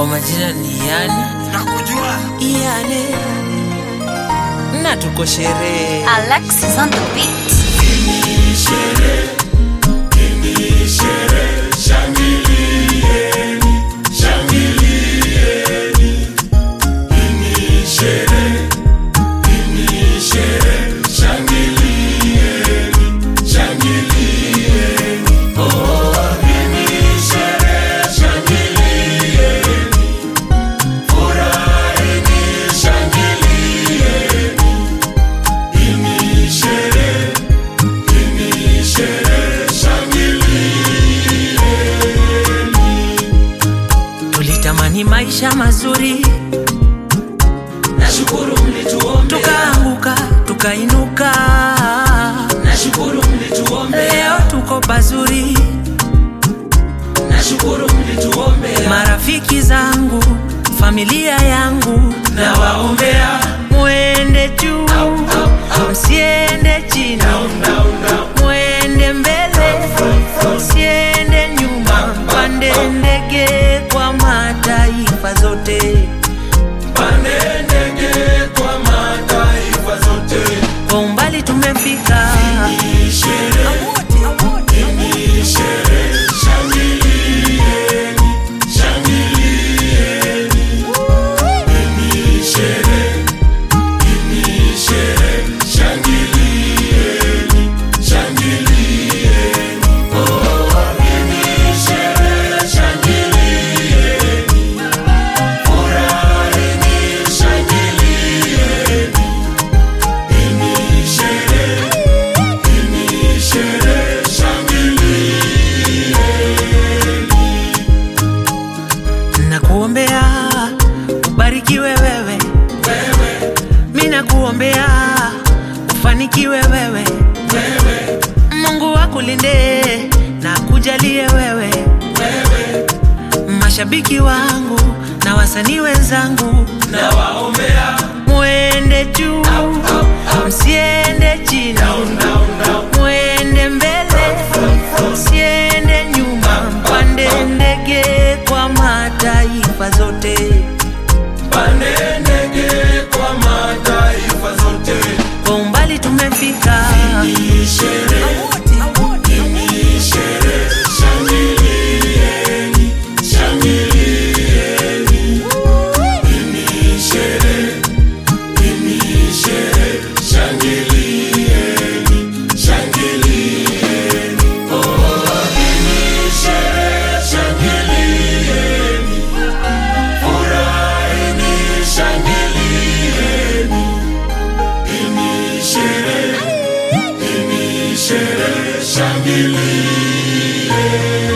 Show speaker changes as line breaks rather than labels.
Kwa majina ni Yani
nakujua
Yani, na tuko sherehe
Alexis on the beat.
tulitamani maisha mazuri,
nashukuru mlituombea
tukaanguka tukainuka,
nashukuru mlituombea
leo tuko pazuri.
nashukuru mlituombea
Marafiki zangu, familia yangu,
nawaombea
mwende juu, msiende chini, mwende mbele, msiende nyuma, mpande ndege kwa mataifa zote.
pande ndege kwa mataifa zote
Kwa umbali tumefika, nakuombea ubarikiwe wewe, mi nakuombea ufanikiwe wewe, Mungu akulinde na kujalie wewe, mashabiki wangu na wasanii wenzangu,
nawaombea
mwende juu, msiende chini, mwende mbele, msiende nyuma, mpande ndege kwa mataifa zote.
pande ndege kwa mataifa zote
Kwa umbali tumefika,
Shangilie